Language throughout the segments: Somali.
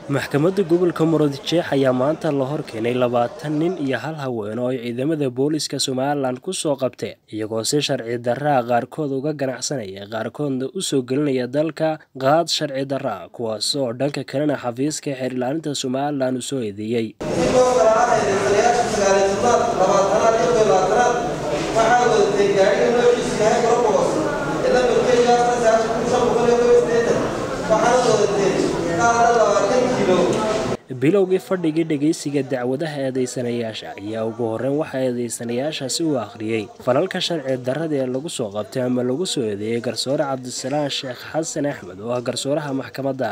maxkamadda gobolka murudijeex ayaa maanta la hor keenay labaatan nin iyo hal haween oo ay ciidamada booliiska somalilan ku soo qabteen iyagoo si sharci darraa qaarkood uga ganacsanaya qaarkoodna u soo gelinaya dalka qaad sharci darraa kuwaas oo dhanka kalena xafiiska xeerilaalinta somalilan u soo eedeeyey bilowgii fadhigii dhegaysiga dacwadaha eedeysanayaasha ayaa ugu horreyn waxaa eedeysanayaashaasi u akhriyey falalka sharci darrada ee lagu soo qabtay ama lagu soo eedeeyey garsoore cabdisalaan sheekh xasan axmed oo ah garsooraha maxkamadda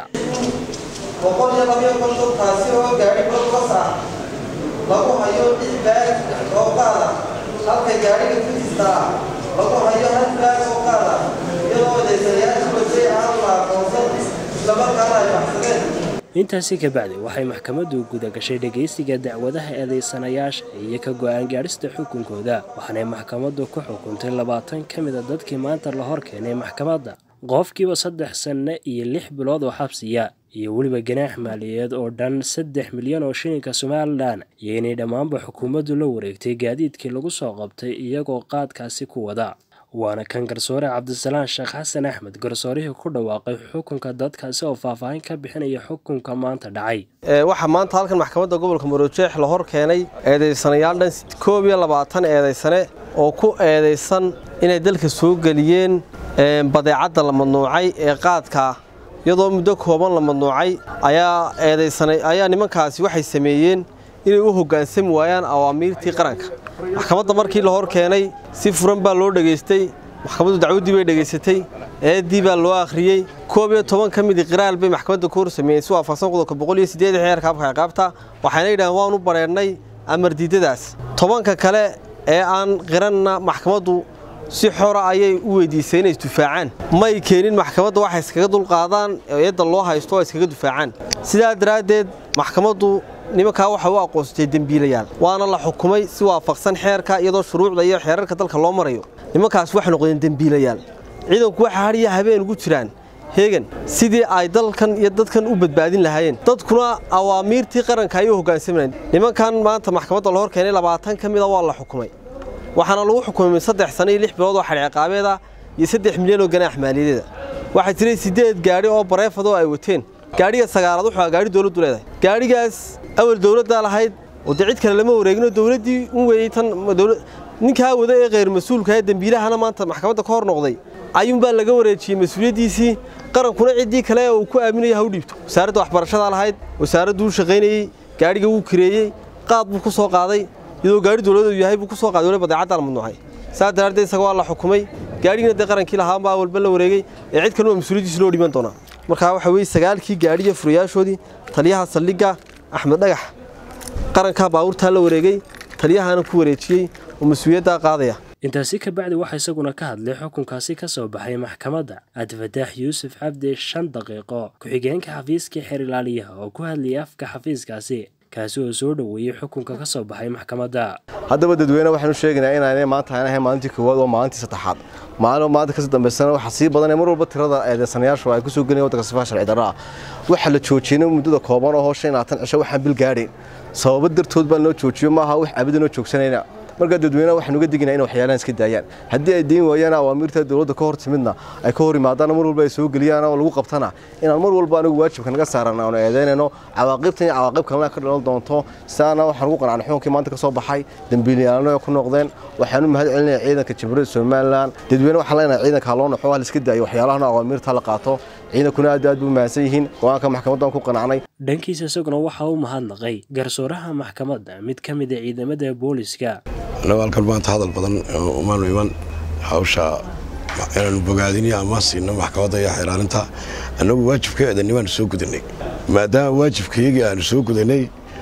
lagu hayo lix baag oo qaada halka gaadhiga fujista ah lagu hayo hal baag oo qaada iyadoo eedeysanayaasha wasay aan la aqoonsan islamarkaana ay baxsadeen intaasi kabacdi waxay maxkamaddu guda gashay dhegaysiga dacwadaha eedeysanayaasha iyo ka go-aan gaadhista xukunkooda waxaanay maxkamaddu ku xukuntay labaatan ka mida dadkii maanta la hor keenay maxkamadda qofkiiba saddex sanno iyo lix bilood oo xabsiya iyo weliba ganaax maaliyadeed oo dhan saddex milyan oo shilinka somalilan iyo inay dhammaanba xukuumaddu la wareegtay gaadiidkii lagu soo qabtay iyagoo qaadkaasi ku wada waana kan garsoore cabdisalaan sheekh xasan axmed garsoorihii ku dhawaaqay xukunka dadkaasi oo faahfaahin ka bixinaya xukunka maanta dhacay waxaa maanta halkan maxkamadda gobolka marojeex la hor keenay eedeysanayaal dhan koob iyo labaatan eedeysane oo ku eedeysan inay dalka soo geliyeen badeecadda la madnuucay ee qaadka iyadoo muddo kooban la madnuucay ayaa eedeysanay ayaa nimankaasi waxay sameeyeen inay u hoggaansami waayaan awaamiirtii qaranka maxkamadda markii la hor keenay si furan baa loo dhegaystay maxkamaddu dacwaddii bay dhegaysatay eeddii baa loo akhriyey koob iyo toban ka midii qiraal bay maxkamadda ku hor sameeyeen si waafaqsan qodobka boqol iyo siddeed xeerka habka ciqaabta waxayna yidhaaheen waanu bareernay amar diidadaas tobanka kale ee aan qiranna maxkamaddu si xora ayay u weydiisay inay isdufaacaan may keenin maxkamadda waxay iskaga dulqaadaan eedda loo haysto oo iskaga dufaacaan sidaa daraaddeed maxkamaddu nimankaa waxa u aqoonsatay dembiilayaal waana la xukumay si waafaqsan xeerka iyadoo shuruucda iyo xeerarka dalka loo marayo nimankaas waxay noqdeen dembiilayaal ciidanku waxa hadhiya habeen ugu jiraan heegan sidii ay dalkan iyo dadkan u badbaadin lahaayeen dadkuna awaamiirtii qaranka ayay u hoggaansamayeen nimankan maanta maxkamadda la hor keenay labaatan ka mida waa la xukumay waxaana lagu xukumay saddex sano iyo lix bilood oo xadhciqaabeeda iyo saddex milyan oo ganaax maaliyadeeda waxaa jiray siddeed gaadhi oo bareefad oo ay wateen gaadhiga sagaalaad wuxuu gaadhi dowladdu leedahay gaadhigaas awal dowladdaa lahayd oo dee cid kale lama wareegino dowladdii u weeyey tan ninkaa wada ee kheyr mas-uulka ee dembiilahana maanta maxkamadda ka hor noqday ayuunbaa laga wareejiyey mas-uuliyaddiisii qarankuna ciddii kale uu ku aaminaya ha u dhiibto wasaaradda waxbarashadaa lahayd wasaaradduu shaqaynayey gaadhiga wuu kireeyey qaad buu ku soo qaaday iyadoo gaari dowladeedu yahay buu ku soo qaaday wali badeecadda la madnuucay saa daraaddeed isaga waa la xukumay gaadhigina dee qarankii lahaan baa walba la wareegay ee cid kalena mas-uuliyaddiisi loo dhiman doonaa markaa waxaa weeye sagaalkii gaadhiya furayaashoodii taliyaha saldhigga axmed dhagax qarankaa baabuurtaa la wareegay taliyahana ku wareejiyey oo mas-uuliyaddaa qaadaya intaasi kabacdi waxaa isaguna ka hadlay xukunkaasi ka soo baxay maxkamadda cabdifataax yuusuf cabdi shan daqiiqo ku-xigeenka xafiiskii xeerilaaliyaha oo ku hadlayay afka xafiiskaasi kaasi oo soo dhoweeyey xukunka ka soo baxay maxkamadda haddaba dadweyne waxaan u sheegaynaa inaanay maanta aan ahayn maalintii koowaad oo maalintii saddexaad maalin maanta kasii dambaysana waxaa sii badanaya mar walba tirada eedeysanayaashu ay ku soo gelayan waddanka sifaha sharci darro ah waxaa la joojiyey muddada kooban oo shan iyo labaatan cisho waxaan bil gaadhayn sababo dartood baa loo joojiyo maaha wax abada noo joogsanayna markaa dadweynaha waxaan uga diginaa in waxyaalahan iska daayaan haddii ay deyn waayaan awaamiirta dowladda ka hor timidna ay ka hor yimaadaan mar walba ay soo geliyaan oo lagu qabtana inaan mar walba anigu waajibka naga saaran aanu eedeynayno cawaaqibtan iyo cawaaqib kalena ka dhalan doonto sidaana waxaan ugu qanacnay xukunkii maanta ka soo baxay dembiilayaalna ku noqdeen waxaan u mahad celinaya ciidanka jamhuuriyadda somalilan dadweyne waxaan leenahay ciidanka haloo naxo hal iska daayo waxyaalahana awaamiirta la qaato ciidankuna aad aad buu mahadsan yihiin go-aanka maxkamaddan ku qanacnay dhankiisa isaguna waxaa u mahadnaqay garsooraha maxkamadda mid ka mid a ciidamada booliska annagu halkan maanta hadal badan umaanu iman hawsha inaanu bogaadiniyo ama siino maxkamadda iyo xeelaalinta annagu waajibkeedani waanu soo gudanay maadaama waajibkayagii aanu soo gudanay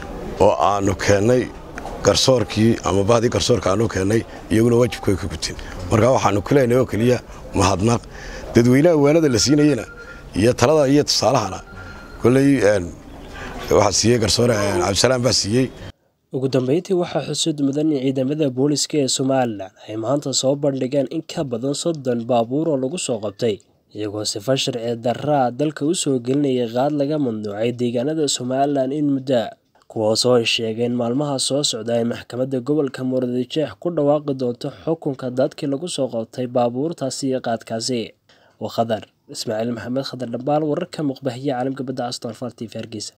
oo aanu keennay garsoorkii ama bahdii garsoorka aanu keennay iyaguna waajibkooda ka gutin markaa waxaanu ku leenahay oo keliya mahadnaq dadweynaha waanada la siinayena iyo talada iyo tusaalahana kolley waxaa siiyey garsoore cabdisalaam baa siiyey ugu dambeyntii waxaa xusud mudan in ciidamada booliska ee somalilan ay maanta soo bandhigeen in ka badan soddon baabuur oo lagu soo qabtay iyagoo sifa sharci darraa dalka u soo gelinaya qaad laga mamnuucay deegaanada somalilan in muddo kuwaasoo ay sheegeen maalmaha soo socda ay maxkamadda gobolka murudijeex ku dhawaaqi doonto xukunka dadkii lagu soo qabtay baabuurtaasi iyo qaadkaasi waa khadar ismaaciil maxamed khadar dhambaal wararka muqbahiya caalamka badda aston farti hargeysa